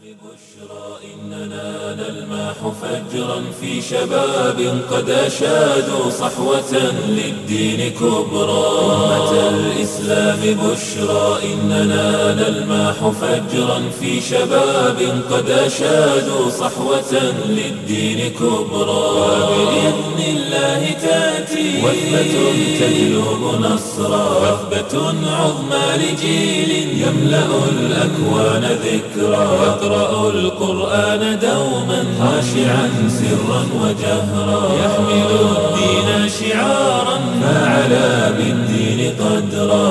إننا نلمح فجرا في شباب قد أشادوا صحوة للدين كبرى أمة الإسلام بشرى إننا نلمح فجرا في شباب قد أشادوا صحوة للدين كبرى وبإذن الله تأتي وثبة تجلب نصرا وثبة عظمى لجيل يملأ الأكوان ذكرى يقرأ القرآن دوما خاشعا سرا وجهرا يحمل الدين شعارا فعلى بالدين قدرا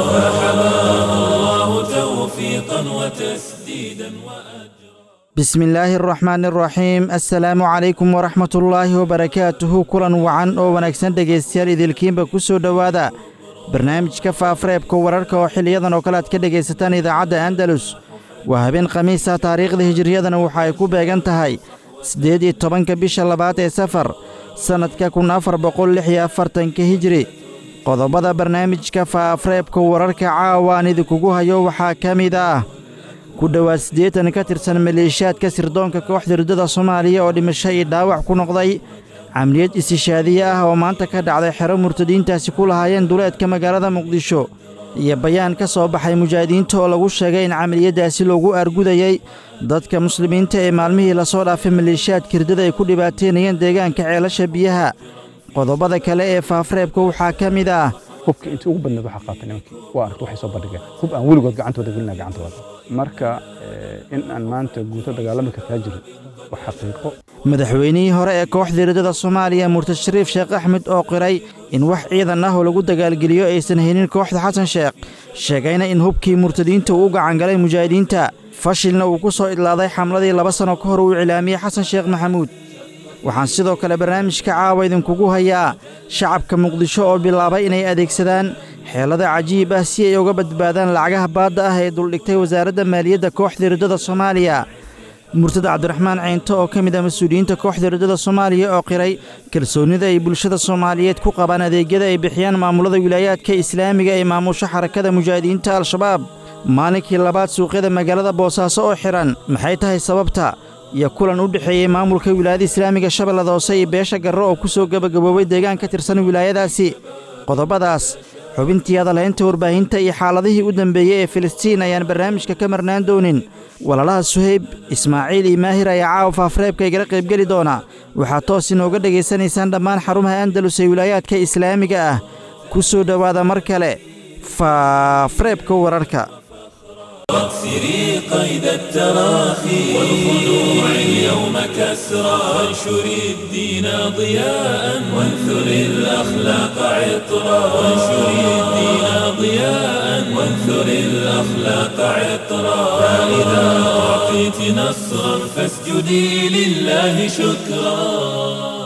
فحماه الله توفيقا وتسديدا وأجرا بسم illaahi araxmaan araxiim assalaamu calaykum waraxmat ullaahi wabarakaatuhu kulan wacan oo wanaagsan dhegaystayaal idilkiinba ku soo dhowaada barnaamijka faafareebka wararka oo xiliyadan oo kale aad ka dhegaysataan idaacadda andalus waa habeen khamiisa taariikhda hijiriyadana waxa ay ku beegan tahay siddeed iyo tobanka bisha labaad ee safar sannadka kun afar boqol lix iyo afartanka hijiri qodobada barnaamijka faafareebka wararka caawa aan idinkugu hayo waxaa ka mid ah ku dhowaad siddeetan ka tirsan maleeshiyaadka sirdoonka kooxda riddada soomaaliya oo dhimasho iyo dhaawac ku noqday camliyad istishaadiye ah oo maanta ka dhacday xero murtadiintaasi ku lahaayeen duleedka magaalada muqdisho iyo bayaan ka soo baxay mujaahidiinta oo lagu sheegay in camaliyaddaasi loogu argudayey dadka muslimiinta ee maalmihii lasoo dhaafay maleeshiyaadka riddada ay ku dhibaateynayeen deegaanka ceelasha biyaha qodobada kale ee faafareebka waxaa ka mid ah hubka intii ugu badneed waxaa qaata nimankii waa aragta waxay soo bandhigeen hub aan weligood gacantooda gelina gacantooda marka in aan maanta guuto dagaalami kartaa jirin waa xaqiiqo madaxweynihii hore ee kooxda riddada soomaaliya murtad shariif sheekh axmed oo qiray in wax ciidan ah oo lagu dagaalgeliyo aysan haynin kooxda xasan sheekh sheegayna in hubkii murtadiinta uu u gacangalay mujaahidiinta fashilna uu ku soo idlaaday xamladii laba sanno ka hor uu iclaamiyey xasan sheekh maxamuud waxaan sidoo kale barnaamijka caawa idinkugu hayaa shacabka muqdisho oo bilaabay inay adeegsadaan xeelada cajiib ah si ay uga badbaadaan lacagaha baadda ah ee duldhigtay wasaaradda maaliyadda kooxda riddada soomaaliya murtada cabdiraxmaan ceynto oo ka mid ah mas-uuliyiinta kooxda riddada soomaaliya oo qiray kalsoonnida ay bulshada soomaaliyeed ku qabaan adeegyada ay bixiyaan maamulada wilaayaadka islaamiga ee maamusho xarakada mujaahidiinta al-shabaab maalinkii labaad suuqyada magaalada boosaaso oo xidhan maxay tahay sababta iyo kulan u dhexeeyey maamulka wilaayada islaamiga shabeellada hoose iyo beesha garro oo ku soo gebagaboobay deegaan ka tirsan wilaayadaasi qodobadaas xubintii hadalhaynta warbaahinta iyo xaaladihii u dambeeyey ee filistiin ayaan barnaamijka ka marnaan doonin walaalaha suhayb ismaaciil iyo maahir ayaa caawa faafareebka igala qaybgeli doona waxaad toos inooga dhegaysanaysaan dhammaan xarumaha andalus ee wilaayaadka islaamiga ah ku soo dhowaada mar kale faafareebka wararka واكسري قيد التراخي والخنوع اليوم كسرى وانشري الدين ضياء وانثري الأخلاق عطرا وانشري الدين ضياء وانثري الأخلاق عطرا فإذا أعطيت نصرا فاسجدي لله شكرا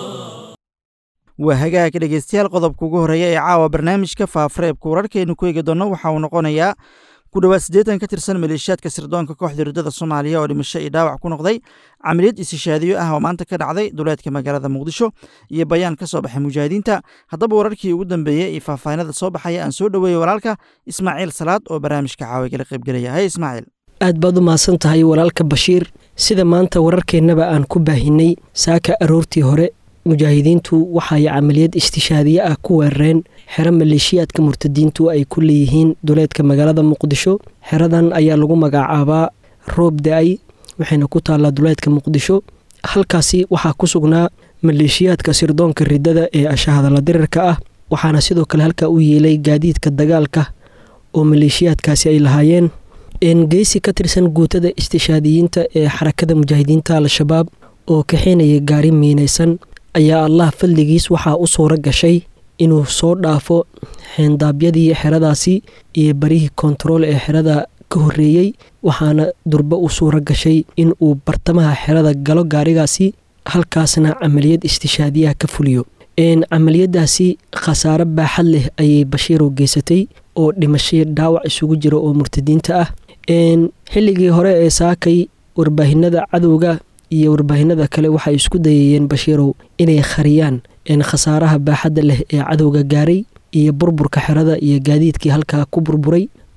waa hagaag dhegaystayaal qodobka ugu horreeya ee caawa barnaamijka faafareebka wararkaynu ku eegi doonno waxa uu noqonayaa ku dhowaad siddeetan ka tirsan maleeshiyaadka sirdoonka kooxda riddada soomaaliya oo dhimasho iyo dhaawac ku noqday camaliyad istishaadiyo ah oo maanta ka dhacday duleedka magaalada muqdisho iyo bayaan ka soo baxay mujaahidiinta haddaba wararkii ugu dambeeyey iyo faahfaahinada soo baxaya aan soo dhoweeyey walaalka ismaaciil salaad oo barnaamijka caawigala qaybgelaya hay ismaaciil aad baad u mahadsan tahay walaalka bashiir sida maanta wararkeennaba aan ku baahinay saaka aroortii hore mujaahidiintu waxay camaliyad istishaadiye ah ku weerareen xero maleeshiyaadka murtadiintu ay ku leeyihiin duleedka magaalada muqdisho xeradan ayaa lagu magacaabaa roob da-ay waxayna ku taallaa duleedka muqdisho halkaasi waxaa ku sugnaa maleeshiyaadka sirdoonka riddada ee ashahadala dirirka ah waxaana sidoo kale halkaa u yeelay gaadiidka dagaalka oo maleeshiyaadkaasi ay lahaayeen geysi ka tirsan guutada istishaadiyiinta ee xarakada mujaahidiinta al-shabaab oo kaxeynaya gaari miinaysan ayaa allah fadligiis waxaa u suuro gashay inuu soo dhaafo xeendaabyadii xeradaasi iyo barihii kontarool ee xerada ka horreeyey waxaana durbo u suuro gashay in uu bartamaha xerada galo gaarigaasi halkaasna camaliyad istishaadiyaha ka fuliyo camaliyadaasi khasaare baaxad leh ayay bashiirow geysatay oo dhimashay dhaawac isugu jira oo murtadiinta ah xilligii hore ee saakay warbaahinada cadowga iyo warbaahinada kale waxay isku dayayeen bashiirow inay khariyaan khasaaraha baaxadda leh ee cadowga gaaray iyo burburka xerada iyo gaadiidkii halkaa ku burburay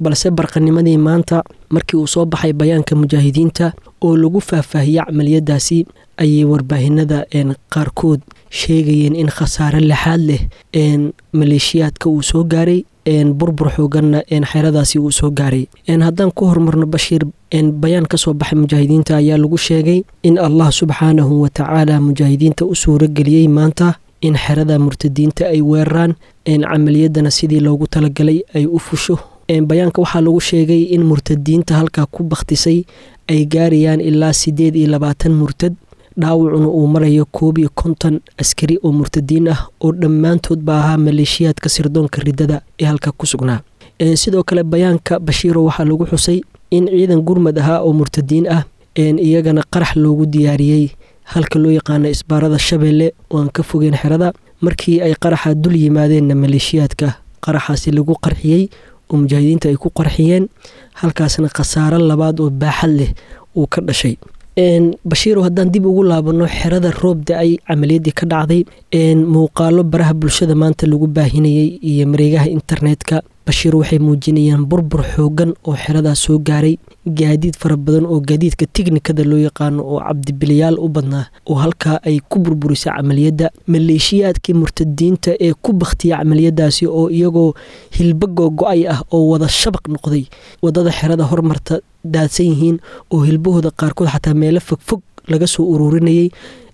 balse barqanimadii maanta markii uu soo baxay bayaanka mujaahidiinta oo lagu faahfaahiyey camaliyadaasi ayay warbaahinada qaarkood sheegayeen in khasaare lixaad leh maleeshiyaadka uu soo gaaray burbur xooganna xeradaasi uu soo gaaray haddaan ku horumarno bashiir bayaan ka soo baxay mujaahidiinta ayaa lagu sheegay in allah subxaanahu watacaala mujaahidiinta u suurageliyey maanta in xerada murtadiinta ay weeraraan camaliyadana sidii loogu talagalay ay u fusho bayaanka waxaa lagu sheegay in murtadiinta halkaa ku bakhtisay ay gaarayaan ilaa siddeed iyo labaatan murtad dhaawacuna uu marayo koob iyo konton askari oo murtadiin ah oo dhammaantoodba ahaa maleeshiyaadka sirdoonka riddada ee halka ku sugnaa sidoo kale bayaanka bashiiro waxaa lagu xusay in ciidan gurmad ahaa oo murtadiin ah iyagana qarax loogu diyaariyey halka loo yaqaano isbaarada shabeelle oo aan ka fogeen xerada markii ay qaraxa dul yimaadeenna maleeshiyaadka qaraxaasi lagu qarxiyey oo mujaahidiinta ay ku qarxiyeen halkaasna khasaaro labaad oo baaxad leh uu ka dhashay bashiiro haddaan dib ugu laabano xerada roob da-ay camaliyadii ka dhacday muuqaalo baraha bulshada maanta lagu baahinayey iyo mareegaha internetka bashiir waxay muujinayaan burbur xoogan oo xeradaas soo gaaray gaadiid fara badan oo gaadiidka tiknikada loo yaqaano oo cabdibiliyaal u badnaa oo halkaa ay ku burburisay camaliyadda maleeshiyaadkii murtadiinta ee ku bakhtiya camaliyadaasi oo iyagoo hilba googo-ay ah oo wada shabaq noqday wadada xerada hormarta daadsan yihiin oo hilbahooda qaarkood xataa meelo fogfog laga soo ururinayay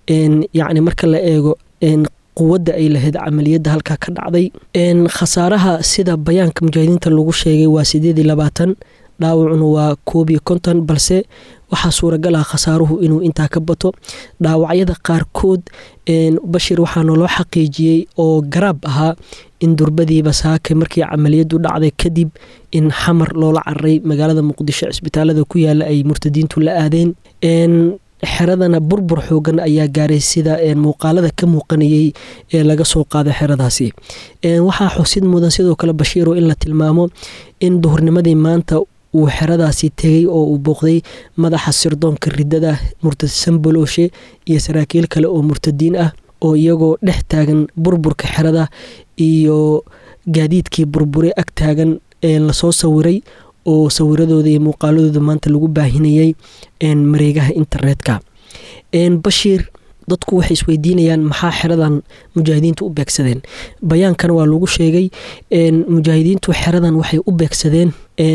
yacni marka la eego quwadda ay lahayd camaliyadda halkaa ka dhacday khasaaraha sida bayaanka mujaahidiinta lagu sheegay waa sideed iyo labaatan dhaawacuna waa koob iyo konton balse waxaa suuragal ah khasaaruhu inuu intaa ka bato dhaawacyada qaarkood bashir waxaa naloo xaqiijiyey oo garaab ahaa in durbadiiba saake markii camaliyadu dhacday kadib in xamar loola cararay magaalada muqdisho cisbitaalada ku yaala ay murtadiintu la aadeen xeradana burbur xoogan ayaa gaaray sida muuqaalada ka muuqanayey ee laga soo qaaday xeradaasi waxaa xusid mudan sidoo kale bashiiro in la tilmaamo in duhurnimadii maanta uu xeradaasi tegey oo uu booqday madaxa sirdoonka riddada murtad sambolooshe iyo saraakiil kale oo murtadiin ah oo iyagoo dhex taagan burburka xerada iyo gaadiidkii burbure ag taagan lasoo sawiray oo sawiradooda iyo muuqaaladooda maanta lagu baahinayay mareegaha internetka bashiir dadku waxay isweydiinayaan maxaa xeradan mujaahidiintu u beegsadeen bayaankana waa lagu sheegay mujaahidiintu xeradan waxay u beegsadeen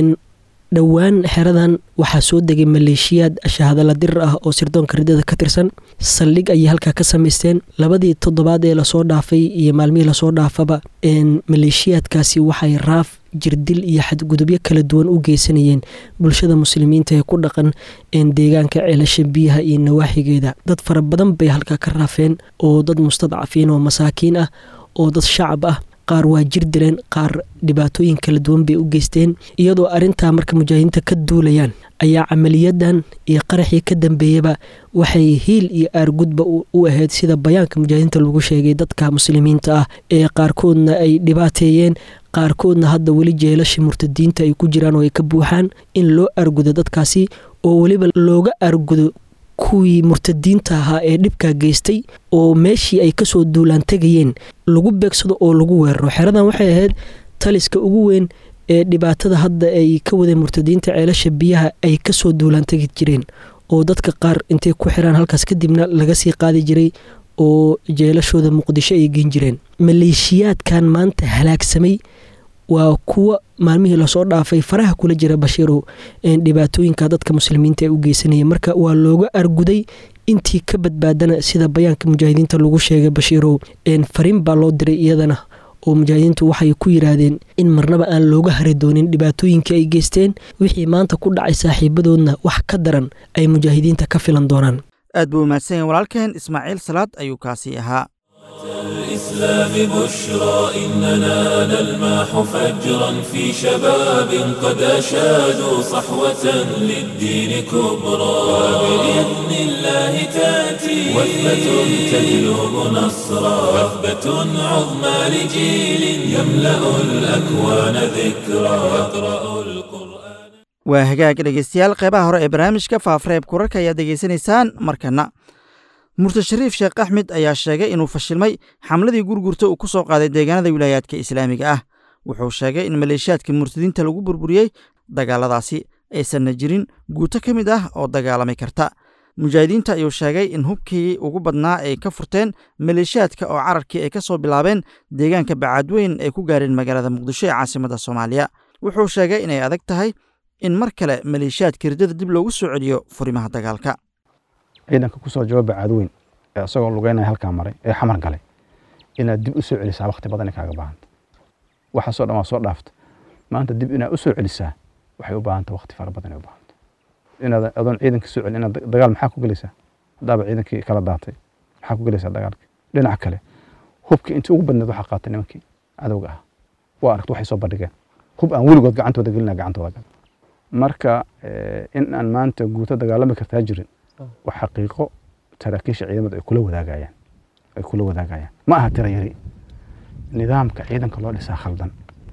dhowaan xeradan waxaa soo degay maleeshiyaad shahadala dirir ah oo sirdoonka riddada ka tirsan saldhig ayay halkaa ka samaysteen labadii toddobaad ee lasoo dhaafay iyo maalmihii lasoo dhaafaba maleeshiyaadkaasi waxay raaf jirdil iyo xadgudubyo kala duwan u geysanayeen bulshada muslimiinta ee ku dhaqan deegaanka ceelasha biyaha iyo nawaaxigeeda dad fara badan bay halkaa ka raafeen oo dad mustadcafiin oo masaakiin ah oo dad shacab ah qaar waa jir dileen qaar dhibaatooyin kala duwan bay u geysteen iyadoo arrintaa marka mujaahidiinta ka duulayaan ayaa camaliyadan iyo qaraxii ka dambeeyaba waxay hiil iyo aargudba u ahayd sida bayaanka mujaahidiinta lagu sheegay dadka muslimiinta ah ee qaarkoodna ay dhibaateeyeen qaarkoodna hadda weli jeelasha murtadiinta ay ku jiraan oo ay ka buuxaan in loo aargudo dadkaasi oo weliba looga aargudo kuwii murtadiinta ahaa ee dhibkaa geystay oo meeshii ay kasoo duulaan tegayeen lagu beegsado oo lagu weeraro xeradan waxay ahayd taliska ugu weyn ee dhibaatada hadda ay ka wadeen murtadiinta ceelasha biyaha ay kasoo duulaan tegi jireen oo dadka qaar intay ku xiraan halkaas kadibna laga sii qaadi jiray oo jeelashooda muqdisho ay geen jireen maleeshiyaadkan maanta halaagsamay waa kuwa maalmihii lasoo dhaafay faraha kula jira bashiirow dhibaatooyinka dadka muslimiinta ee u geysanaya marka waa looga arguday intii ka badbaadana sida bayaanka mujaahidiinta lagu sheegay bashiirow fariin baa loo diray iyadana oo mujaahidiintu waxay ku yiraahdeen in marnaba aan looga hari doonin dhibaatooyinkii ay geysteen wixii maanta ku dhacay saaxiibadoodna wax ka daran ay mujaahidiinta ka filan doonaan aad buu umahadsan yahay walaalkeen ismaaciil salaad ayuu kaasi ahaa الإسلام بشرى إننا نلمح فجرا في شباب قد أشادوا صحوة للدين كبرى وبإذن الله تأتي وثبة تجلب نصرا وثبة عظمى لجيل يملأ الأكوان ذكرى يقرأ القرآن waa hagaag dhegeystayaal qeybaha hore ee barnaamijka faafareeb kurarka ayaad degeysanaysaan markana murtad shariif sheekh axmed ayaa sheegay inuu fashilmay xamladii gurgurta uu ku soo qaaday deegaanada wilaayaadka islaamiga ah wuxuu sheegay in maleeshiyaadka murtadiinta lagu burburiyey dagaaladaasi aysanna jirin guuto ka mid ah oo dagaalami karta mujaahidiinta ayuu sheegay in hubkii ugu badnaa ay ka furteen maleeshiyaadka oo cararkii ay ka soo bilaabeen deegaanka bacaadweyn ay ku gaareen magaalada muqdisho ee caasimadda soomaaliya wuxuu sheegay inay adag tahay in mar kale maleeshiyaadka riddada dib loogu soo celiyo furimaha dagaalka ciidanka kusoo jooga bacaadweyn ee isagoo lugeynaya halkaa maray ee xamar galay inaad dib u soo celisaa wakhti badan ay kaaga baahanta waxaasoo dhan waa soo dhaafta maanta dib inaad u soo celisaa waxay u baahanta wakhti fara badan ay u baahanta inaad adoon ciidanka soo celin inaad dagaal maxaa ku gelaysaa haddaaba ciidankii kala daatay maxaa ku gelaysaa dagaalkii dhinaca kale hubkii intii ugu badneed waxaa qaatay nimankii cadowga ah waa aragta waxay soo bandhigeen hub aan weligood gacantooda gelina gacantooda gal marka in aan maanta guuto dagaalami kartaa jirin waa xaqiiqo saraakiisha ciidamada ay kula wadaagayaan ay kula wadaagayaan ma aha tira yari nidaamka ciidanka loo dhisaa khaldan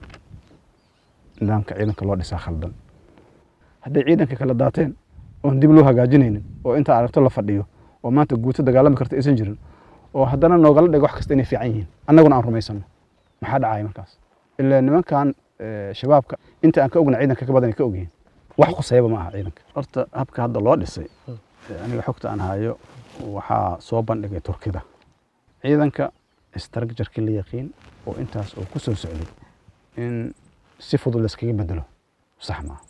nidaamka ciidanka loo dhisaa khaldan hadday ciidanka kala daateen oon dib loo hagaajinaynin oo intaa aragto la fadhiyo oo maanta guuto dagaalami karta aysan jirin oo haddana noogala dhigo wax kasta inay fiican yihiin annaguna aan rumaysano maxaa dhacaya markaas ilaa nimankan shabaabka inta aan ka ogna ciidanka ka badan ay ka ogyihiin wax khusayaba ma aha ciidanka horta habka hadda loo dhisay aniga xogta aan hayo waxaa soo bandhigay turkida ciidanka structurkii la yaqiin oo intaas oo ku soo socday in si fudud layskaga bedelo sax maaha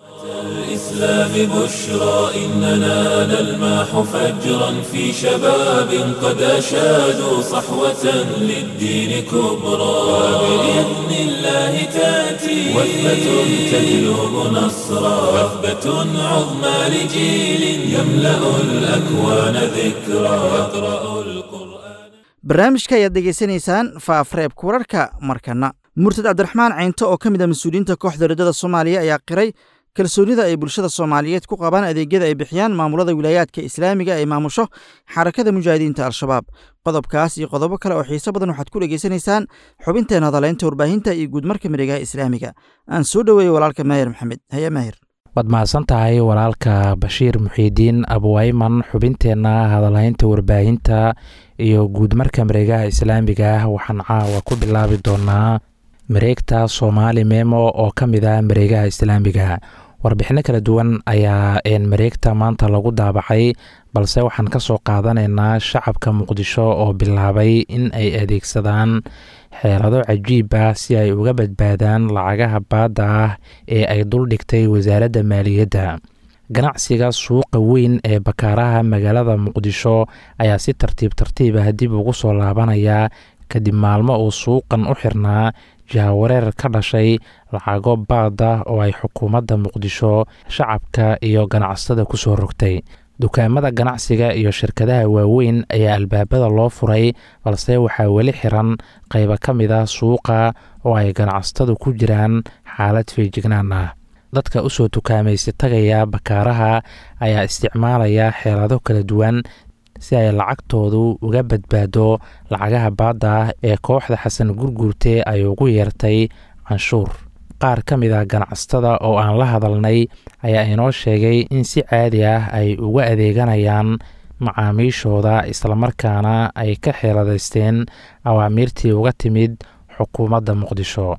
الإسلام بشرى إننا نلمح فجرا في شباب قد أشادوا صحوة للدين كبرى وبإذن الله تأتي وثبة تجلب نصرا وثبة عظمى لجيل يملأ الأكوان ذكرى يقرأ القرآن barnaamijka ayaad degeysanaysaan faafreebka wararka markana murtad cabdiraxmaan caynto oo ka mid a mas-uuliyiinta kooxda riddada soomaaliya ayaa qiray kalsoonida ay bulshada soomaaliyeed ku qabaan adeegyada ay bixiyaan maamulada wilaayaadka islaamiga ay maamusho xarakada mujaahidiinta al-shabaab qodobkaas iyo qodobo kale oo xiiso badan waxaad ku dhegeysanaysaan xubinteen hadaleynta warbaahinta iyo guudmarka miregaha islaamiga aan soo dhoweeyey walaalka maahir maxamed haya maahir waad mahadsan tahay walaalka bashiir muxiidiin abuwayman xubinteenna hadalhaynta warbaahinta iyo guudmarka mareegaha islaamiga waxaan caawa ku bilaabi doonaa mareegta soomaali memo oo ka mid ah mareegaha islaamiga warbixino kala duwan ayaa mareegta maanta lagu daabacay balse waxaan ka soo qaadanaynaa shacabka muqdisho oo bilaabay in ay adeegsadaan xeelado cajiib ah si ay uga badbaadaan lacagaha baadda ah ee ay duldhigtay wasaaradda maaliyadda ganacsiga suuqa weyn ee bakaaraha magaalada muqdisho ayaa si tartiib tartiib ah dib ugu soo laabanaya kadib maalmo uu suuqan u xirnaa jahawareer ka dhashay lacago baada oo ay xukuumadda muqdisho shacabka iyo ganacsatada ku soo rogtay dukaamada ganacsiga iyo shirkadaha waaweyn ayaa albaabada loo furay balse waxaa weli xiran qaybo ka mid ah suuqa oo ay ganacsatadu ku jiraan xaalad feejignaan ah dadka usoo tukaamaysi tagaya bakaaraha ayaa isticmaalaya xeelado kala duwan si ay lacagtoodu uga badbaado lacagaha baadda ah ee kooxda xasan gurguurte ay ugu yeertay canshuur qaar ka mid ah ganacsatada oo aan la hadalnay ayaa inoo sheegay in si caadi ah ay uga adeeganayaan macaamiishooda islamarkaana ay ka xeeladaysteen awaamiirtii uga timid xukuumadda muqdisho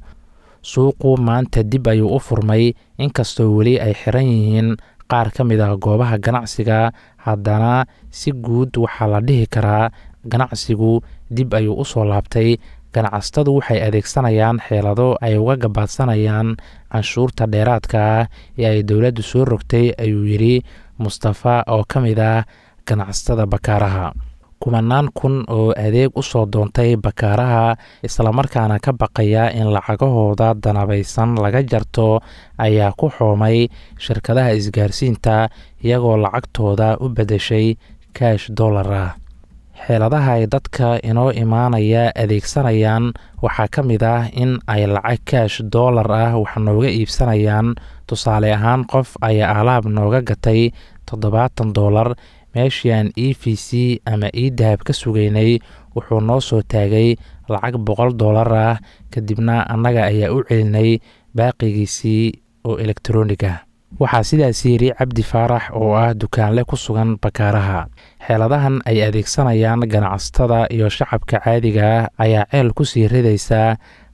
suuqu maanta dib ayuu u furmay inkastoo weli ay xiran yihiin qaar ka mid ah goobaha ganacsiga haddana si guud waxaa la dhihi karaa ganacsigu dib ayuu u soo laabtay ganacsatadu waxay adeegsanayaan xeelado ay uga gabaadsanayaan canshuurta dheeraadka ah ee ay dowladdu soo rogtay ayuu yidhi mustafa oo ka mid ah ganacsatada bakaaraha kumanaan kun oo adeeg u soo doontay bakaaraha islamarkaana ka baqaya in lacagahooda danabaysan laga jarto ayaa ku xoomay shirkadaha isgaarsiinta iyagoo lacagtooda u beddeshay kaash dollar ah xeeladaha ay dadka inoo imaanaya adeegsanayaan waxaa ka mid ah in ay lacag kaash dollar ah wax nooga iibsanayaan tusaale ahaan qof ayaa alaab nooga gatay toddobaatan dollar meeshii aan e v c ama e dahab ka sugaynay wuxuu noo soo taagay lacag boqol dollar ah kadibna annaga ayaa u celinay baaqigiisii oo elektronig ah waxaa sidaas yidhi cabdi faarax oo ah dukaanle ku sugan bakaaraha xeeladahan ay adeegsanayaan ganacsatada iyo shacabka caadiga ah ayaa ceel ku sii ridaysaa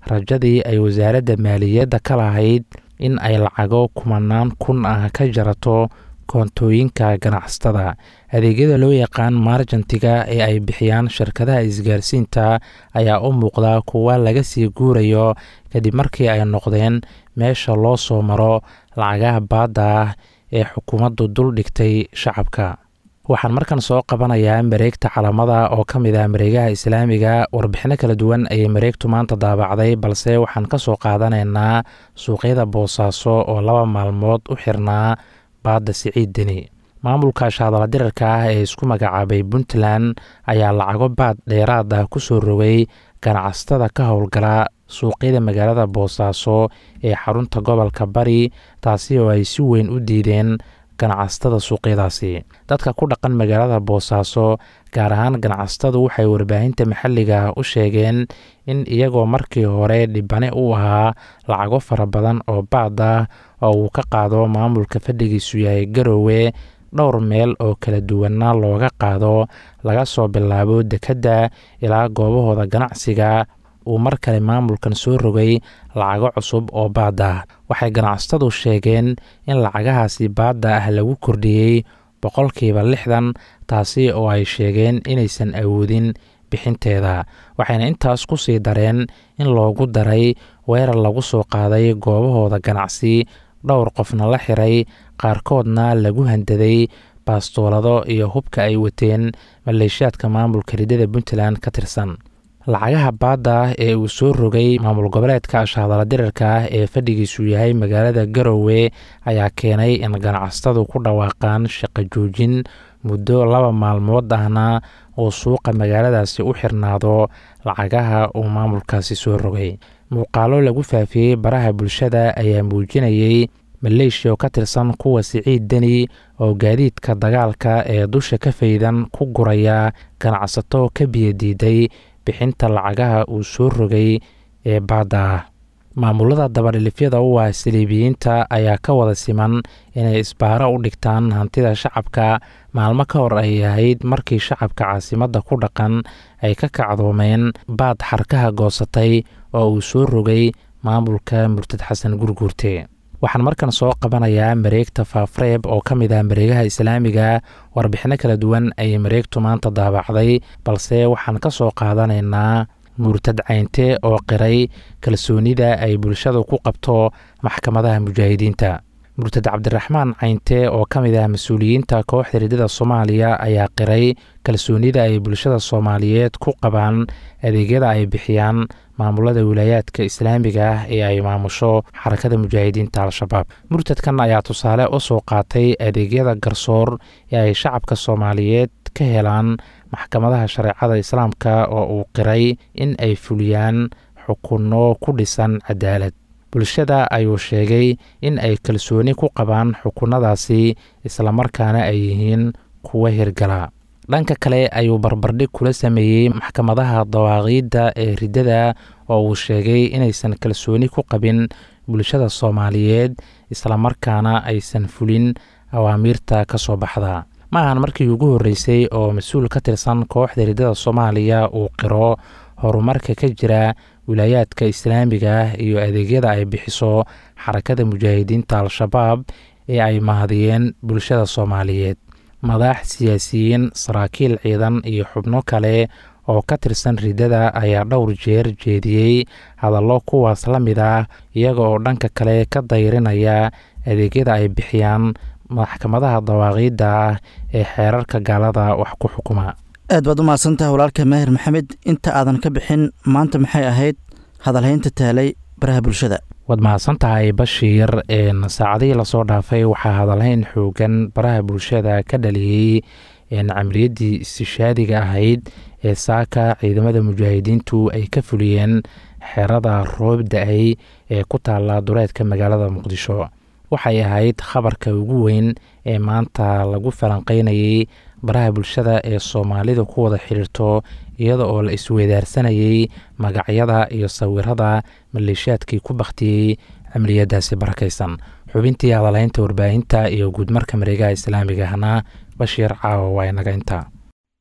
rajadii ay wasaaradda maaliyadda ka lahayd in ay lacago kumanaan kun ah ka jarato koontooyinka ganacsatada adeegyada loo yaqaan marjantiga ee ay bixiyaan shirkadaha isgaarsiinta ayaa u muuqda kuwa laga sii guurayo kadib markii ay noqdeen meesha loo soo maro lacagaha baadda ah ee xukuumaddu dul dhigtay shacabka waxaan markan soo qabanayaa mareegta calamada oo ka mid ah mareegaha islaamiga warbixino kala duwan ayay mareegtu maanta daabacday balse waxaan ka soo qaadanaynaa suuqyada boosaaso oo laba maalmood u xirnaa baadda siciid deni maamulka shaadala dirarka ah ee isku magacaabay puntland ayaa lacago baad dheeraad ah ku soo rogay ganacsatada ka howlgala suuqyada magaalada boosaaso ee xarunta gobolka bari taasi oo ay si weyn u diideen ganacsatada suuqyadaasi dadka ku dhaqan magaalada boosaaso gaar ahaan ganacsatadu waxay warbaahinta maxalliga u sheegeen in iyagoo markii hore dhibane u ahaa lacago fara badan oo baad ah oo uu ka qaado maamulka fadhigiisu yahay garoowe dhowr meel oo kala duwanna looga qaado laga soo bilaabo dekedda ilaa goobahooda ganacsiga uu mar kale maamulkan soo rogay lacago cusub oo baadda ah waxay ganacsatadu sheegeen in lacagahaasi baadda ah lagu kordhiyey boqolkiiba lixdan taasi oo ay sheegeen inaysan awoodin bixinteeda waxayna intaas ku sii dareen in loogu daray weerar lagu soo qaaday goobahooda ganacsi dhowr qofna la xiray qaarkoodna lagu handaday baastoolado iyo hubka ay wateen maleeshiyaadka maamulka ridada puntland ka tirsan lacagaha baadda ah ee uu soo rogay maamul goboleedka shaadala dirarka ah ee fadhigiisu yahay magaalada garowe ayaa keenay in ganacsatadu ku dhawaaqaan shaqo joojin muddo laba maalmood ahna uu suuqa magaaladaasi u xirnaado lacagaha uu maamulkaasi soo rogay muuqaalo lagu faafiyey baraha bulshada ayaa muujinayey maleeshiya oo ka tirsan kuwa siciid deni oo gaadiidka dagaalka ee dusha ka faydan ku guraya ganacsato ka biyadiiday bixinta lacagaha uu soo rogay ee baadda ah maamulada dabadhilifyada u ah saliibiyiinta ayaa ka wada siman inay isbaaro u dhigtaan hantida shacabka maalmo ka hor ay ahayd markii shacabka caasimadda ku dhaqan ay ka kacdoomeen baad xarkaha goosatay oo uu soo rogay maamulka murtad xasan gurguurte waxaan markan soo qabanayaa mareegta faafreeb oo ka mid ah mareegaha islaamiga warbixino kala duwan ayay mareegtu maanta daabacday balse waxaan ka soo qaadanaynaa murtad caynte oo qiray kalsoonida ay bulshadu ku qabto maxkamadaha mujaahidiinta murtad cabdiraxmaan caynte oo ka mid ah mas-uuliyiinta kooxda ridada soomaaliya ayaa qiray kalsoonida ay bulshada soomaaliyeed ku qabaan adeegyada ay bixiyaan maamulada wilaayaadka islaamiga ah ee ay maamusho xarakada mujaahidiinta al-shabaab murtadkan ayaa tusaale u soo qaatay adeegyada garsoor ee ay shacabka soomaaliyeed ka helaan maxkamadaha shareecada islaamka oo uu qiray in ay fuliyaan xukunno ku dhisan cadaalad bulshada ayuu sheegay in ay kalsooni ku qabaan xukunnadaasi islamarkaana ay yihiin kuwa hirgala dhanka kale ayuu barbardhig kula sameeyey maxkamadaha dawaaqiidda ee riddada oo uu sheegay inaysan kalsooni ku qabin bulshada soomaaliyeed islamarkaana aysan fulin awaamiirta ka soo baxda ma ahan markii ugu horreysay oo mas-uul ka tirsan kooxda riddada soomaaliya uu qiro horumarka ka jira wilaayaadka islaamiga ah iyo adeegyada ay bixiso xarakada mujaahidiinta al-shabaab ee ay mahadiyeen bulshada soomaaliyeed madax siyaasiyiin saraakiil ciidan iyo xubno kale oo ka tirsan riddada ayaa dhowr jeer jeediyey hadallo kuwaas la mid ah iyaga oo dhanka kale ka dayrinaya adeegyada ay bixiyaan maxkamadaha dawaaqiidda ah ee xeerarka gaalada wax ku xukuma aad baad u mahadsantaha walaalka maahir maxamed inta aadan ka bixin maanta maxay ahayd hadalhaynta taalay baraha bulshada waad mahadsan tahay bashiir saacadihii lasoo dhaafay waxaa hadalhayn xoogan baraha bulshada ka dhaliyey camaliyaddii istishaadiga ahayd ee saaka ciidamada mujaahidiintu ay ka fuliyeen xerada roob da-ay ee ku taala dureedka magaalada muqdisho waxay ahayd khabarka ugu weyn ee maanta lagu falanqeynayey baraha bulshada ee soomaalidu ku wada xidhiirto iyada oo la isweydaarsanayey magacyada iyo sawirada maleeshiyaadkii ku bakhtiyey camaliyadaasi barakaysan xubintii hadalhaynta warbaahinta iyo guudmarka mareegaha islaamigahna bashiir caawa waa inaga intaa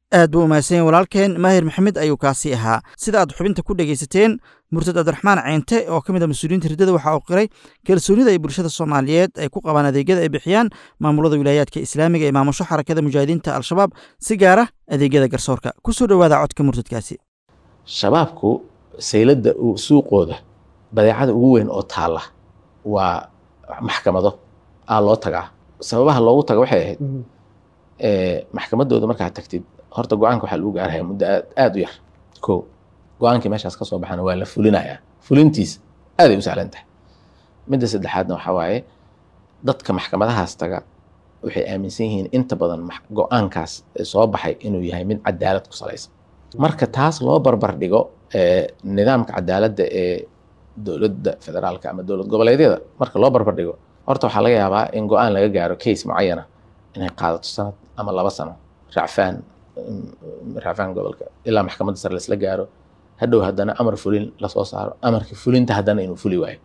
aad buu umahadsan walaalkeen maahir maxamed ayuu kaasi ahaa sida aad xubinta ku dhegaysateen murtad cabdiraxmaan ceente oo ka mid a mas-uuliyiinta riddada waxa uu qiray kalsoonida ay bulshada soomaaliyeed ay ku qabaan adeegyada ay bixiyaan maamulada wilaayaadka islaamiga ee maamusho xarakada mujaahidiinta al-shabaab si gaara adeegyada garsoorka ku soo dhowaada codka murtadkaasi shabaabku sayladda suuqooda badeecada ugu weyn oo taalla waa maxkamado aa loo tagaa sababaha loogu taga waxay ahayd maxkamadooda markaad tagtid horta go-aanka waxaa lagu gaarhaya muddo aad u yar ko go-aankii meeshaas ka soo baxana waa la fulinayaa fulintiisa aaday u sahlan tahay midda saddexaadna waxaa waaye dadka maxkamadahaas taga waxay aaminsan yihiin inta badan go-aankaas soo baxay inuu yahay mid cadaalad ku salaysan marka taas loo barbar dhigo nidaamka cadaaladda ee dowladda federaalka ama dowlad goboleedyada marka loo barbar dhigo horta waxaa laga yaabaa in go-aan laga gaaro case mucayana inay qaadato sanad ama laba sano racfaan racfaan gobolka ilaa maxkamadda sare laisla gaaro hadhow haddana amar fulin lasoo saaro amarka fulinta haddana inuu fuli waayo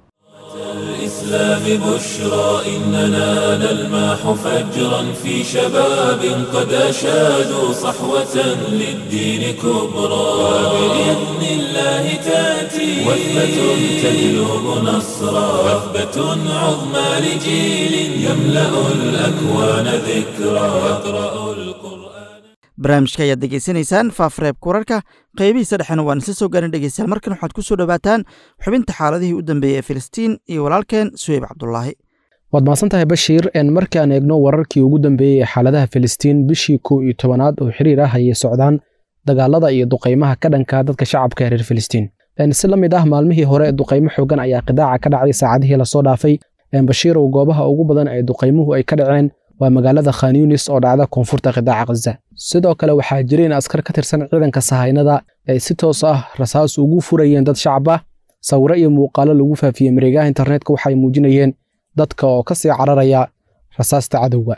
الإسلام بشرى إننا نلمح فجرا في شباب قد أشادوا صحوة للدين كبرى وبإذن الله تأتي وثبة تجلب نصرا وثبة عظمى لجيل يملأ الأكوان ذكرى يقرأ القرآن barnaamijka ayaad degeysanaysaan faafreebka wararka qaybihiisa dhexena waan isla soo gaarin dhegeystayaal markan waxaad ku soo dhowaataan xubinta xaaladihii u dambeeyey ee filistiin iyo walaalkeen suweyb cabdulaahi waad mahadsan tahay bashiir markii aan eegno wararkii ugu dambeeyey ee xaaladaha filistiin bishii kow iyo tobanaad oo xiriir ah ayay socdaan dagaalada iyo duqaymaha ka dhanka dadka shacabka ee reer filistiin si la mid ah maalmihii hore duqaymo xoogan ayaa qidaaca ka dhacday saacadihii lasoo dhaafay bashiirow goobaha ugu badan ee duqaymuhu ay ka dhaceen waa magaalada khan yunis oo dhacda koonfurta qidaaca khaza sidoo kale waxaa jira in askar ka tirsan ciidanka sahaynada ay si toos ah rasaas ugu furayeen dad shacab ah sawiro iyo muuqaalo lagu faafiyey mareegaha internetka waxay muujinayeen dadka oo ka sii cararaya rasaasta cadowga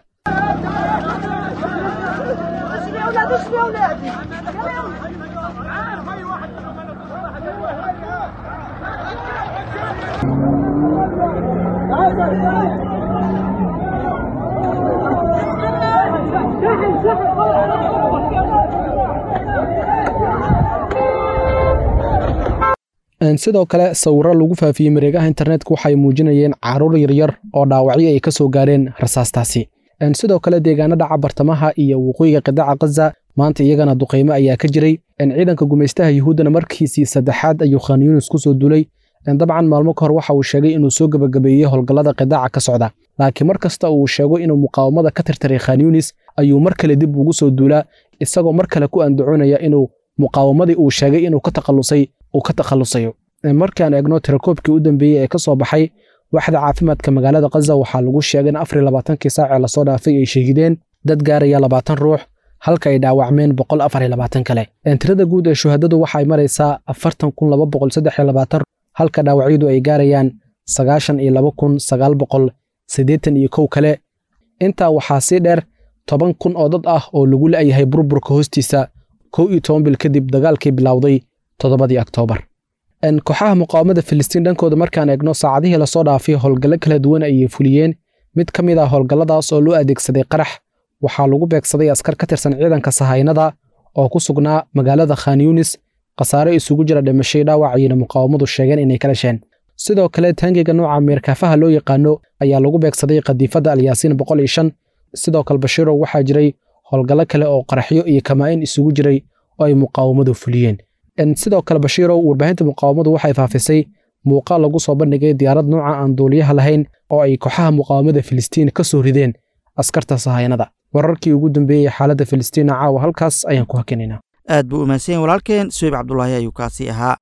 sidoo kale sawiro lagu faafiyey mareegaha internetka waxay muujinayeen caruur yaryar oo dhaawacyo ay ka soo gaareen rasaastaasi sidoo kale deegaano dhaca bartamaha iyo waqooyiga qidaaca khaza maanta iyagana duqaymo ayaa ka jiray ciidanka gumaystaha yuhuuddana markiisii saddexaad ayuu khan yunis ku soo duulay dabcan maalmo ka hor waxa uu sheegay inuu soo gebagabeeyey howlgallada qidaaca ka socda laakiin mar kasta uu sheego inuu muqaawamada ka tirtiray khan yunis ayuu mar kale dib ugu soo duulaa isagoo mar kale ku andacoonaya inuu muqaawamadii uu sheegay inuu ka takhalusay uu ka takhalusayo markaan eegno tirakoobkii u dambeeyey ee ka soo baxay waxda caafimaadka magaalada khaza waxaa lagu sheegay in afar iyo labaatankii saacee lasoo dhaafay ay shahideen dad gaaraya labaatan ruux halka ay dhaawacmeen boqol afar iyo labaatan kale tirada guud ee shuhadadu waxay maraysaa afartan kun laba boqol saddex iyo labaatan halka dhaawacyadu ay gaarayaan sagaashan iyo laba kun sagaal boqol siddeetan iyo kow kale intaa waxaa sii dheer toban kun oo dad ah oo lagu la'yahay burburka hoostiisa kow iyo toban bil kadib dagaalkii bilowday toddobadii oktoobar kooxaha muqaawamada filistiin dhankooda markaan eegno saacadihii lasoo dhaafay howlgallo kala duwan ayay fuliyeen mid ka mid ah howlgalladaas oo loo adeegsaday qarax waxaa lagu beegsaday askar ka tirsan ciidanka sahaynada oo ku sugnaa magaalada khan yunis khasaare isugu jira dhimashay dhaawac ayayna muqaawamadu sheegeen inay ka dhasheen sidoo kale taangiga nooca meerkaafaha loo yaqaano ayaa lagu beegsaday qadiifadda alyaasiin boqol iyo shan sidoo kale bashiirow waxaa jiray howlgallo kale oo qaraxyo iyo kamaa-in isugu jiray oo ay muqaawamadu fuliyeen sidoo kale bashiirow warbaahinta muqaawamadu waxay faafisay muuqaal lagu soo bandhigay diyaarad nooca aan duuliyaha lahayn oo ay kooxaha muqaawamada filistiin ka soo rideen askarta sahaynada wararkii ugu dambeeyey xaaladda filistiina caawa halkaas ayaan ku hakinaynaa aad buu umaadsanyahin walaalkeen suweyb cabdulaahi ayuu kaasi ahaa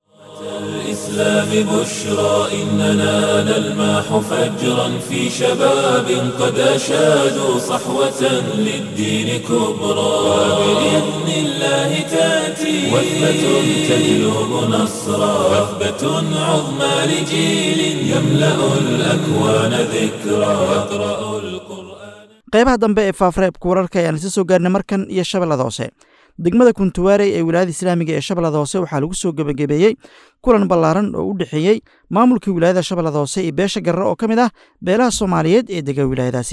الإسلام بشرى إننا نلمح فجرا في شباب قد أشادوا صحوة للدين كبرى وبإذن الله تأتي وثبة تجلب نصرا وثبة عظمى لجيل يملأ الأكوان ذكرى يقرأ القرآن qaybaha dambe ee faafreebka wararka ayaan isa soo gaarnay markan iyo shabeellada hoose degmada kuntuwaarey ee wilaayada islaamiga ee shabeellada hoose waxaa lagu soo gebagabeeyey kulan ballaaran oo u dhexeeyey maamulkii wilaayada shabeellada hoose iyo beesha garre oo ka mid ah beelaha soomaaliyeed ee dega wilaayadaasi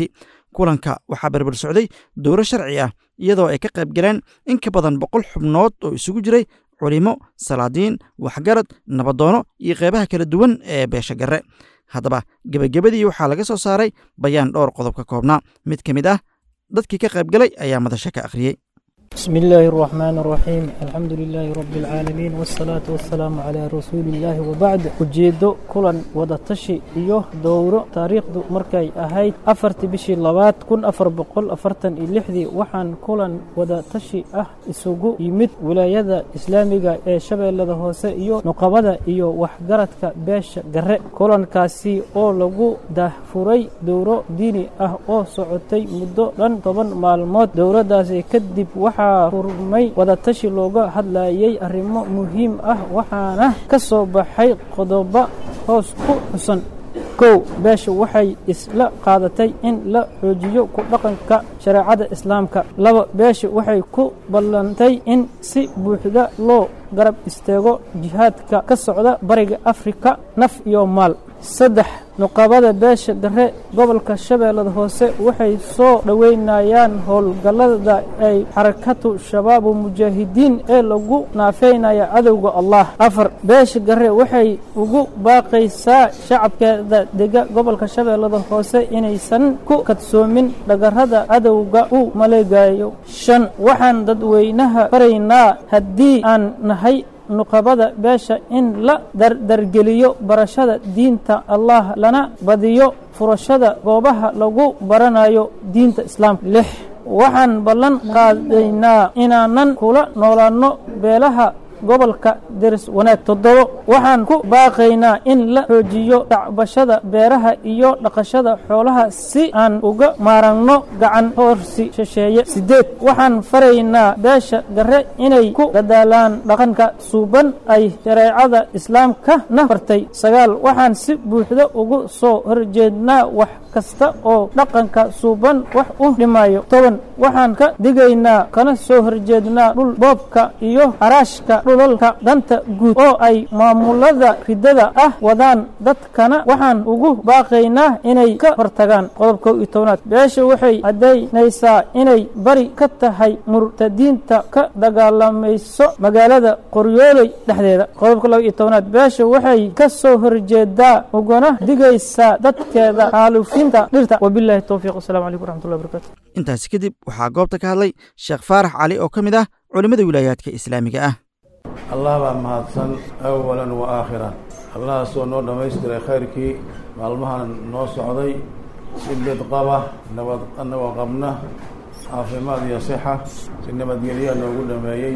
kulanka waxaa berber socday dowro sharci ah iyadoo ay ka qayb galeen in ka badan boqol xubnood oo isugu jiray culimo salaadiin waxgarad nabadoono iyo qeybaha kala duwan ee beesha garre haddaba gebagabadii waxaa laga soo saaray bayaan dhowr qodob ka koobnaa mid ka mid ah dadkii ka qayb galay ayaa madasho ka akhriyey بسم الله الرحمن الرحيم الحمد لله رب العالمين والصلاة والسلام على رسول الله وبعد ujeedo kulan wada tashi iyo dowro taariikhdu markay ahayd afartii bishii labaad kun afar boqol afartan iyo lixdii waxaan kulan wada tashi ah isugu yimid wilaayada islaamiga ee shabeellada hoose iyo nuqabada iyo waxgaradka beesha gare kulankaasi oo lagu dahfuray dowro diini ah oo socotay muddo dhan toban maalmood dowladdaasi kadib waxaa furmay wadatashi looga hadlayay arrimo muhiim ah waxaana ka soo baxay qodobo hoos ku xusan kow beesha waxay isla qaadatay in la xoojiyo ku dhaqanka shareecada islaamka laba beesha waxay ku ballantay in si buuxda loo garab istaago jihaadka ka socda bariga afrika naf iyo maal saddex nuqabada beesha dare gobolka shabeellada hoose waxay soo dhoweynayaan howlgallada ay xarakatu shabaabu mujaahidiin ee lagu naafeynaya cadowga allah afar beesha gare waxay ugu baaqaysaa shacabkeeda dega gobolka shabeellada hoose inaysan ku kadsoomin dhagarrada cadowga u maleegayo shan waxaan dadweynaha faraynaa haddii aan nahay nuqabada beesha in la dardargeliyo barashada diinta allah lana badiyo furashada goobaha lagu baranayo diinta islaamka lix waxaan ballan qaadaynaa inaanan kula noolaanno beelaha gobolka deris wanaag toddobo waxaan ku baaqaynaa in la xoojiyo dacbashada beeraha iyo dhaqashada xoolaha si aan uga maaragno gacan hoorsi shisheeye siddeed waxaan faraynaa beesha gare inay ku dadaalaan dhaqanka suuban ay shareecada islaamka na fartay sagaal waxaan si buuxda ugu soo horjeednaa wax kasta oo dhaqanka suuban wax u dhimayo toban waxaan ka digaynaa kana soo horjeednaa dhul boobka iyo haraashka dhulalka danta guud oo ay maamulada ridada ah wadaan dadkana waxaan ugu baaqaynaa inay ka hortagaan qodobka iyo tobnaad beesha waxay caddaynaysaa inay bari ka tahay murtadiinta ka dagaalamayso magaalada qoryooley dhexdeeda qodobka laba iyo tobnaad beesha waxay ka soo horjeedaa ugana digaysaa dadkeeda xaalufinta dhirta wabilahi towfiiq wasalaamu calaykum waraxmatullahi barakatu intaasi kadib waxaa goobta ka hadlay sheekh faarax cali oo ka mid ah culimmada wilaayaadka islaamiga ah allah baa mahadsan awalan wa aakhiran allahaasoo noo dhammaystiray khayrkii maalmahan noo socday si bidqaba nabad anagoo qabna caafimaad iyo sixa si nabadgelyaa noogu dhameeyey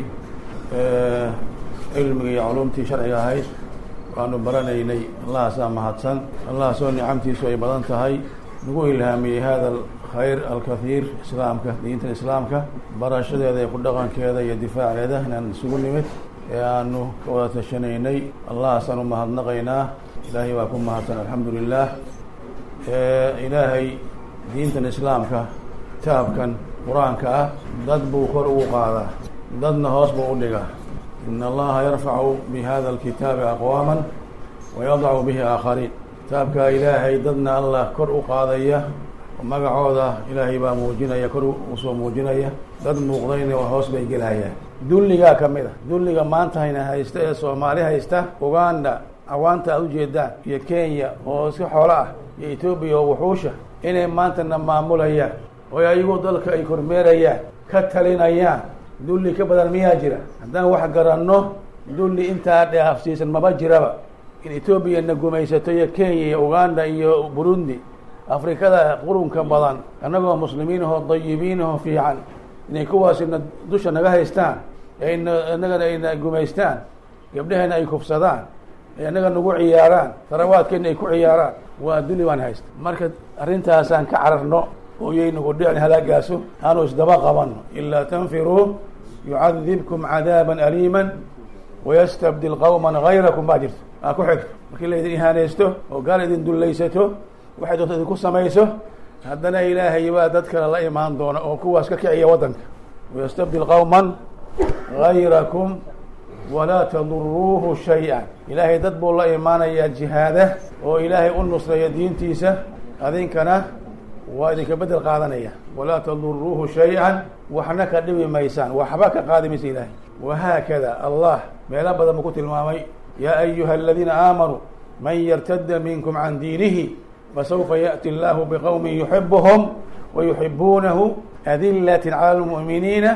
cilmiga iyo culumtii sharciga ahayd waanu baranaynay allahaasaa mahadsan allahaasoo nicamtiisu ay badan tahay nagu ilhaamiyey hada khayr alkathiir islaamka diinta islaamka barashadeeda iyo ku dhaqankeeda iyo difaaceeda inaan isugu nimid ee aanu ka wada tashanaynay allahaasaan u mahadnaqaynaa ilaahay waa ku mahadsan alxamdu lilah ilaahay diintan islaamka kitaabkan qur-aanka ah dad buu kor ugu qaadaa dadna hoos buu u dhigaa in allaha yarfacu bi hada alkitaabi aqwaama wayadacu bihi aakhariin kitaabkaa ilaahay dadna allah kor u qaadaya magacooda ilaahay baa muujinaya kor usoo muujinaya dad muuqdayna hoos bay gelayaan dulligaa ka mid a dulliga maanta hayna haysta ee soomaali haysta uganda awaanta aad ujeedaan iyo kenya oo iska xoolo ah iyo etoobiya oo wuxuusha inay maantana maamulayaan oo ayagu dalka ay kormeerayaan ka talinayaan dulli ka badan miyaa jira haddaan wax garanno dulli intaa dheafsiisan maba jiraba in etoobiya na gumaysato iyo kenya iyo uganda iyo burundi afrikada qurunka badan annagoo muslimiinahoo dayibiinahoo fiican inay kuwaasina dusha naga haystaan ayna innagana ayna gumaystaan gabdhahayna ay kufsadaan ay annaga nagu ciyaaraan tarawaadkeena ay ku ciyaaraan waa duli baan haysta marka arrintaasaan ka cararno ooyay nagu dhicin halaagaaso aanu isdaba qabanno ilaa tanfiruu yucadibkum cadaaban aliiman wayastabdil qawman gayrakum baa jirto aa ku xigto markii laydin ihaanaysto oo gaal idin dullaysato waxay doonta idinku samayso haddana ilaahay baa dad kale la imaan doona oo kuwaas ka kiciya waddanka wayastabdil qawman gayrakum walaa taduruuhu shay-an ilaahay dad buu la imaanayaa jihaada oo ilaahay u nusreeya diintiisa adinkana waa idinka bedel qaadanaya walaa taduruuhu shay-an waxna ka dhibi maysaan waxba ka qaadi maysa ilaahay wahaakada allah meelo badan buu ku tilmaamay yaa ayuha aladiina aamanuu man yartada minkum can diinihi fasawfa yaأti allahu bqowmi yuxibuhum wayuxibuunahu adilaة calى اlmuؤminiina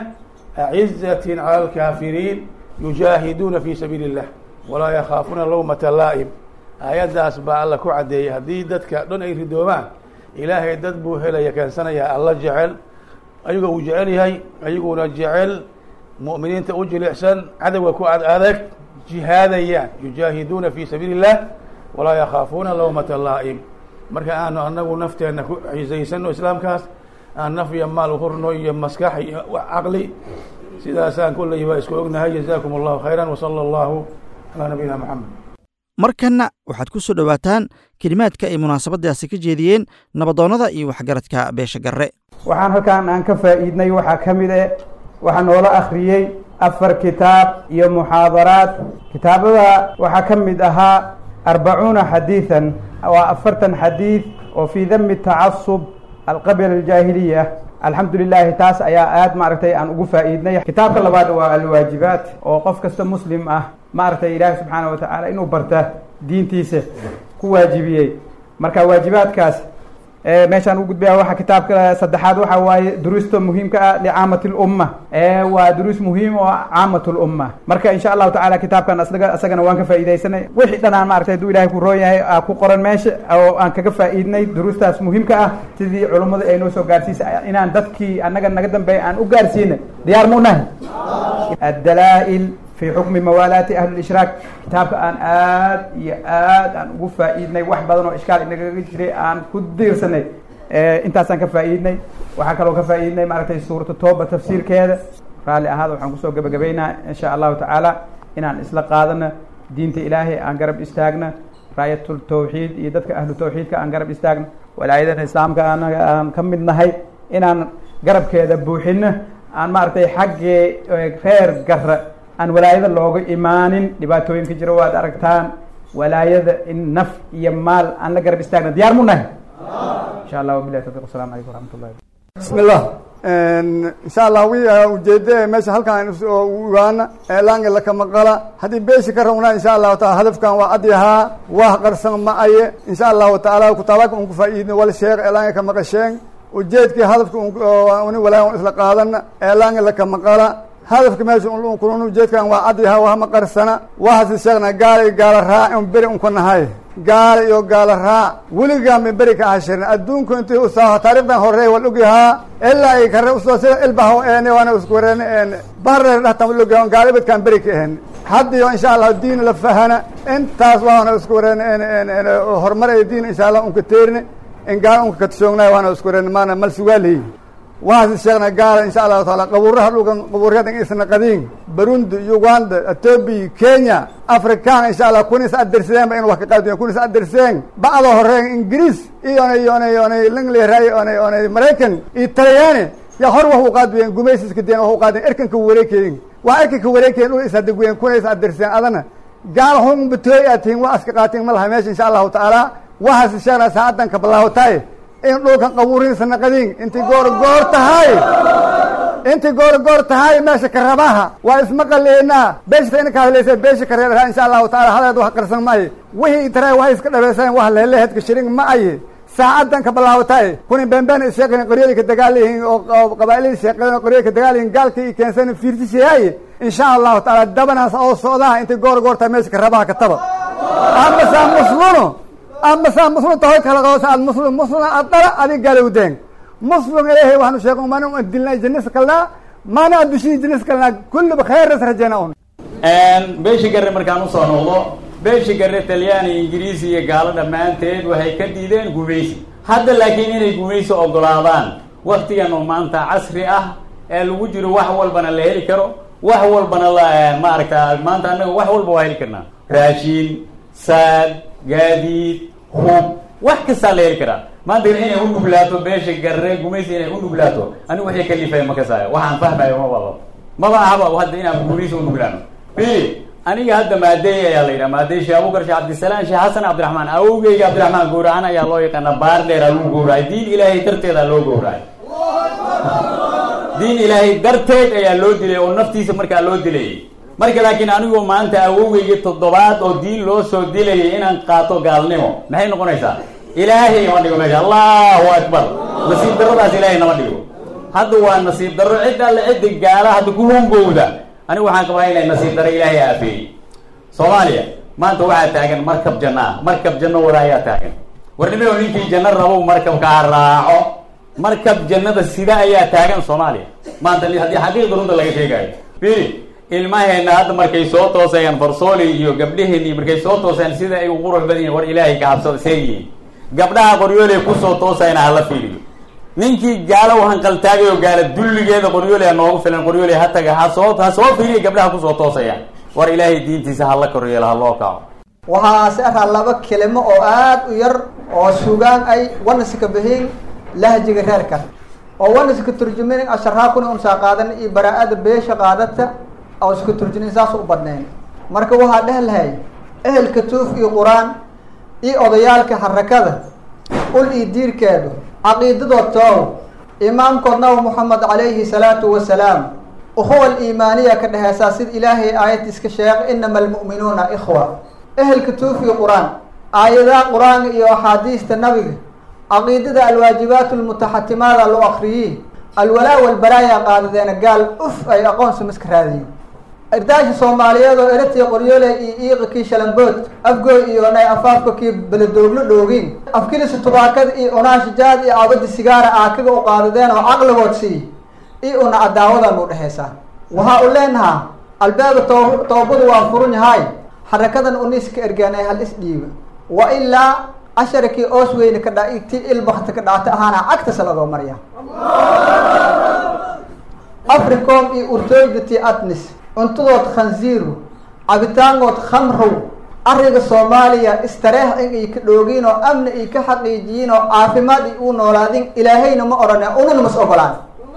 acizaة calى اlkaafiriin yujaahiduuna fi sabiili الlah walaa yakhaafuuna lawmata laa'im aayaddaas baa alla ku caddeeyay haddii dadka dhan ay ridoomaan ilaahay dad buu helaya keensanayaa alla jecel ayagoo uu jecel yahay ayaguna jecel mu'miniinta u jilicsan cadowga ku ad adag jihaadayaan yujaahiduuna fi sabiili الlah walaa yakhaafuuna lawmata laa'im marka aanu anagu nafteenna ku ciisaysano islaamkaas aan naf iyo maal uhurno iyo maskax iyo caqli sidaasaan kulley baa isku ognahay jazakum allahu khayra wsala allahu calaa nabiyina moxamed markanna waxaad ku soo dhowaataan kelimaadka ay munaasabadaasi ka jeediyeen nabadoonnada iyo waxgaradka beesha garre waxaan halkaan aan ka faa'iidnay waxaa ka mid eh waxaa noola akhriyey afar kitaab iyo muxaadaraad kitaabada waxaa ka mid ahaa arbacuuna xadiidan waa afartan xadiid oo fii dami tacasub alqabila aljaahiliya alxamdu lilaahi taas ayaa aad maaragtay aan ugu faa'iidnay kitaabka labaad waa alwaajibaat oo qof kasta muslim ah maaragtay ilaahi subxaana wa tacaala inuu barta diintiisa ku waajibiyey marka waajibaadkaas meeshaan u gudbaya waxa kitaabka saddexaad waxa waaye duruusta muhiimka ah licaamati lumma waa duruus muhiim oo caamat lumma marka insha allahu tacala kitaabkan asga isagana waan ka faa'iidaysanay wixii dhan aan maaragtay hadduu ilahay ku roon yahay aa ku qoran meesha oo aan kaga faa'iidnay duruustaas muhiimka ah sidii culummada ay noo soo gaarsiisa inaan dadkii annaga naga dambeeya aan u gaarsiina diyaar mu nahay addalaa'il fi xukmi mawaalaati ahli lishraak kitaabka aan aad iyo aad aan ugu faa'iidnay wax badan oo ishkaal inagaga jiray aan ku diirsanay intaasaan ka faa'iidnay waxaa kaloo ka faa'iidnay maaragtay suuratu tooba tafsiirkeeda raalli ahaada waxaan kusoo gabagabaynaa insha allahu tacaala inaan isla qaadano diinta ilaahay aan garab istaagna raayatul tawxiid iyo dadka ahlu tawxiidka aan garab istaagno walaayadana islaamka anaga aan ka mid nahay inaan garabkeeda buuxino aan maaragtay xaggee reer garra aan walaayada looga imaanin dhibaatooyinka jiro waad aragtaan walaayada in naf iyo maal aan la garab istaagna diyaar mu nahay insha allah wabilahi tawfiq asalamu calaykum waraxmat ullahi bismi illah insha allah wi ujeede meesha halkaan ugaana eelaangi lakamaqala haddii beeshi ka rawnaa insha allahu taala hadafkan waa adyahaa wah qarsan ma aye insha allahu taala kutaabaka un ku faa'iidno wal sheekh eelaangi ka maqasheen ujeedkii hadafka uni walaahi un isla qaadana eelaangi lakamaqala hadafka meesha kulun ujeedkan waa adyahaa wahma qarsana wahasi sheegna gaala iyo gaala raac un beri un ku nahay gaala iyo gaala raac weligaa min beri ka hashirin adduunku intii usaaho taarikhdan horeey wal ogyahaa ilaa ay kare usoo sida ilbaho eene waana isku wareene eene bareer dhahtan wal ogyaha gaala ibadkaan beri ka ahen haddiyo insha allah diin la fahana intaas waana isku wareene ene ene ene horumar ay diin insha allah unka teerine in gaala unka katashoognaay waana isku wareene maana mal sugaaleyi waasi sheegna gaala insha allahu taala qabuuraha dhulkan qabuuryadan isna qadiin burundi uganda etoobiya kenya afrikaan insha allah kunis aderseen ba in wax ka qaadiyo kunis aderseen bacda horeen ingiriis iyona iyona iyona lingleray ona ona maraykan iyo talyaani yaa hor wax u qaadiyeen gumaysiska deen wax u qaadiyen erkanka wareekeyin waa erkanka wareekeyin dhul isadeguyen kuna is aderseen adana gaala hun batooy aad tihiin waa iska qaatiin ma laha meesha insha allahu tacaala waxaasi sheegna saacadan ka bilaawataay in dhulkan qabuurihiisa naqadiin intii goor goor tahay intii goor goor tahay meesha karabaha waa ismaqaleynaa beeshta ina ka hadlaysa beesha kareeraha insha allahu taala haleed wax qarsan maaye wixii tare waxay iska dhabeyseen wax leheleheedka shirin ma aye saacadan ka bilaawataay kuni beenbeen sheeqeen qoryada ka dagaalihiin oo qabaa'ilada sheeqeen oo qoryada ka dagaalihiin gaalka iyo keensan fiirtishayaye insha allahu taala dabanaas oo socdaha intii goor goor tahay meesha karabaha ka taba ama saa musluno ama saa muslim tahoy kala qoosa aad muslim muslim aad dhala adig galowdeen muslim ilaahay waxaanu sheegay mana u dilnay jinnis kalnaa mana addushii jinnis kalnaa kulliba khayras rajayna un beeshi garre markaan usoo noqdo beeshi garre talyaani ingiriisi iyo gaalo dhammaanteed waxay ka diideen gumaysi hadda laakiin inay gumaysi ogolaadaan waktigan oo maanta casri ah ee lagu jiro wax walbana la heli karo wax walbana la maaragta maanta annaga wax walba waa heli karnaa raashiin saad gaadiid hub wax kastaa la heli karaa maanta inay u nuglaato beesha garre gumaysi inay u nuglaato anigu waxay kalifaya ma kasaayo waxaan fahmayo ma baba maba ahaba hadda inaan gumaysi u nuglaano bili aniga hadda maadeey ayaa la yidhaha maadeey sheekh abubakar sheekh cabdisalaam sheekh xasan cabdiraxmaan awowgeyga cabdiraxmaan gowracan ayaa loo yaqaana baar dheeraa lagu gowracay diin ilaahay darteedaa loo gowracay diin ilaahay darteed ayaa loo dilay oo naftiisa markaa loo dilayay marka laakiin anigu maanta awowgeyga toddobaad oo diin loo soo dilayay inaan qaato gaalnimo maxay noqonaysaa ilaahay nama dhigo meesha allahu akbar nasiib darradaas ilaahay nama dhigo hadda waa nasiib darro cid alle cidda gaala hadda ku hungowda anigu waxaan qabaa inay nasiib darro ilaahay aafeeyey soomaaliya maanta waxaa taagan markab janno ah markab janno wada ayaa taagan warnimeo ninkii janno rabow markabkaa raaco markab jannada sida ayaa taagan soomaaliya maanta haddii xaqiiqda runta laga sheegayo firi ilmaheena hadda markay soo toosayaan farsooli iyo gabdhaheenii markay soo toosayaan sida ay u qurux badan yihin war ilaahay ka cabsada see yihiin gabdhaha qoryooley kusoo toosayna hala fiiriyo ninkii gaalo hanqaltaagay oo gaala dulligeeda qoryooley ha noogu filan qoryooley ha taga ha soo ha soo fiiriya gabdhaha kusoo toosayaan war ilaahay diintiisa hala koryeelo ha loo kaco waxaase araa laba kelimo oo aada u yar oo sugaan ay wanaska bihiin lahjiga reerka oo wanaska turjumin asharaakuna unsaa qaadan iyo baraa-ada beesha qaadata oo iska turjumin saas u badnayn marka waxaa dheh lahay ehelka tuuf iyo qur-aan iyo odayaalka harakada ul iyo diirkeedu caqiidadood toow imaamkood nabi moxamed calayhi salaatu wasalaam ukhuwa aliimaaniya ka dheheysaa sida ilaahay aayad iska sheeg inama almu'minuuna ikhwa ehelka tuuf iyo qur-aan aayadaha qur-aanka iyo axaadiista nabiga caqiidada alwaajibaat lmutaxatimaada loo akriyey alwalaa walbaraaya qaadadeena gaal uf ay aqoonsi miska raadiyo irdaasha soomaaliyeed oo eratiya qoryoole iyo iiqa kii shalambood afgooy iyo nay afaafka kii beledooglo dhoogin afkilisa tubaakada iyo unaasha jaad iyo cabadi sigaara aakaga u qaadadeen oo caqligood sii iyo una cadaawadan u dhexeysaa waxaa u leenahaa albaaba too toobadu waa furun yahay xarakadan uniska ergaanay hal isdhiiba wa ilaa casharakii oos weyne ka dha ti ilbakta ka dhacta ahaana cagtasa lagoo marya africom iyo urtooydati atnis cuntadood khanziiru cabitaangood khamrow ariga soomaaliya istareex in ay ka dhoogiin oo amni ay ka xaqiijiyiin oo caafimaad ay u noolaadin ilaahayna ma odhane unana mas ogolaan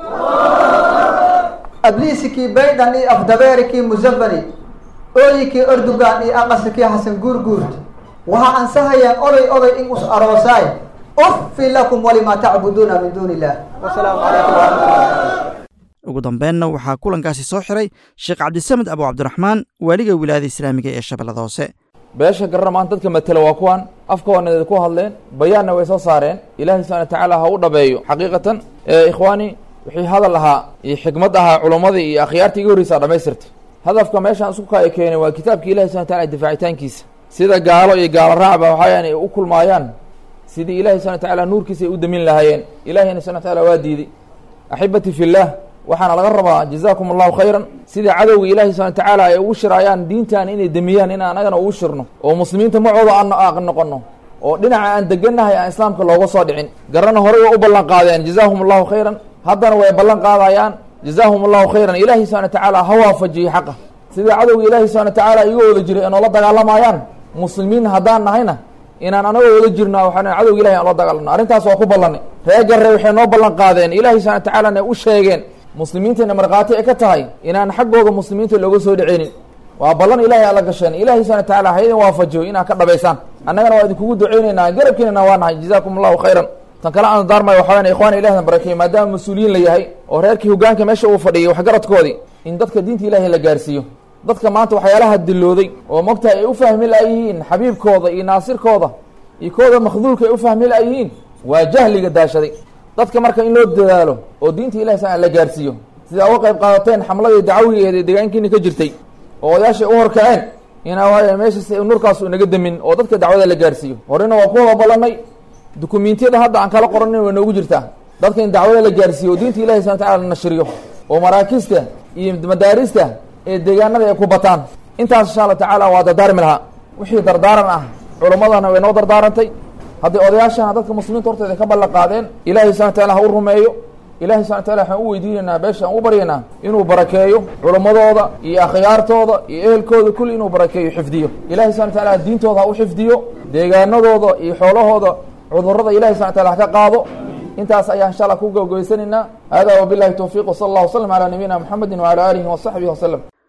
abliisikii baydan iyo afdabeerikii musafani ooyikii erdogan iyo aqasikii xasan guurguurt waxaa ansahayaan oday oday in us aroosaay uffi lakum walimaa tacbuduuna min duuni illah wasalaamu calaykum waraxmatullah ugu dambeenna waxaa kulankaasi soo xiray sheekh cabdisamed abu cabdiraxmaan waaliga wilaayada islaamiga ee shabeellada hoose beesha garana maanta dadka matela waa kuwan afkaoonadeed ku hadleen bayaanna way soo saareen ilaahay subxana watacaala ha u dhabeeyo xaqiiqatan ikhwaani wixii hadal ahaa iyo xikmad ahaa culummadii iyo akhyaartii iga horreysaa dhamaystirta hadafka meeshaan isku kaya keenay waa kitaabka ilahi subxana wataala difaacitaankiisa sida gaalo iyo gaalo raacba waxayan ay u kulmaayaan sidii ilahi subxana watacaala nuurkiisa ay u damin lahaayeen ilahiyna subxana wataala waa diiday axibati fillah waxaana laga rabaa jazaakum allahu khayran sida cadowga ilaahi subana watacaala ay ugu shiraayaan diintan inay demiyaan in anagana ugu shirno oo muslimiinta macooda aan noqono oo dhinaca aan degannahay aan islaamka looga soo dhicin garana horey way u ballan qaadeen jazaahum allahu khayran haddana way ballan qaadayaan jazaahum allahu khayran ilaahi subana watacaala ha waafajiyey xaqa sida cadowga ilaahi subana watacaala iga wada jiray ee noola dagaalamayaan muslimiin haddaan nahayna inaan anagoo wada jirno waxaan cadowga ilahi aan la dagaalamno arrintaas waa ku ballanay ree garre waxay noo ballan qaadeen ilaahi subana watacaalana u sheegeen muslimiintayna markhaati ay ka tahay inaan xaggooda muslimiinta looga soo dhaceynin waa ballan ilahay alla gasheen ilahi subana watacaala ha idin waafajiyo inaad ka dhabaysaan annagana waa idinkugu duceyneynaa garabkiinana waa nahay jazaakum allahu khayran tan kale aan daarmay waxa weyan ikhwana ilahna barakeeye maadaama mas-uuliyiin la yahay oo reerkii hogaanka meesha uu fadhiyay waxgaradkoodii in dadka diinta ilahay la gaarsiiyo dadka maanta waxyaalaha dilooday oo mogtahay ay u fahmi laayihiin xabiibkooda iyo naasirkooda iyo kooda makhduulka ay u fahmi laayihiin waa jahliga daashaday dadka marka in loo dadaalo oo diinta ilahi sa la gaarsiiyo sidaa uga qayb qaadateen xamladii dacawigeed ee deegaankiina ka jirtay oo odayaashay u horkaceen inaa waaya meeshaas nurkaas naga demin oo dadka dacwada la gaarsiiyo horena waa ku wada ballanay dukumiintiyada hadda aan kala qoranin way noogu jirtaa dadka in dacwada la gaarsiiyo oo diinta ilahi subana wataala la nashriyo oo maraakista iyo madaarista ee deegaanada ay ku bataan intaas insha alla tacaala waa dardaarmi lahaa wixii dardaaran ah culummadana way noo dardaarantay hadday odayaashana dadka muslimiinta horteeda ka ballan qaadeen ilahi subana wataala ha u rumeeyo ilahi subana wataala waxaan u weydiinaynaa beesha aan u baryaynaa inuu barakeeyo culammadooda iyo akhyaartooda iyo ehelkooda kulli inuu barakeeyo xifdiyo ilahi subana wataala diintooda ha u xifdiyo deegaanadooda iyo xoolahooda cudurrada ilahi subana wataala ha ka qaado intaas ayaa insha allah ku gabagabaysanaynaa hada wabilahi towfiiq wsala allah wslam calaa nabiyina mxamedi wcala aalihi wasaxbihi waslem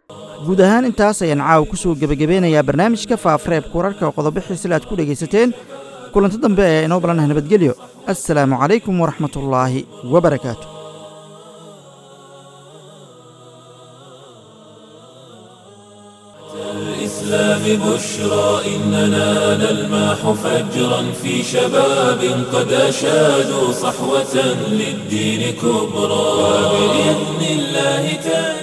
guud ahaan intaas ayaan caawa ku soo gebagabeynayaa barnaamijka faafareebka wararka oo qodobo xiisila aad ku dhegaysateen kulanto dambe ee inoo balanah nabadgelyo assalaamu calaykum waraxmatullaahi wabarakaatu الإسلام بشرى إننا نلمح فجرا في شباب قد أشادوا صحوة للدين كبرى وبإذن الله تعالى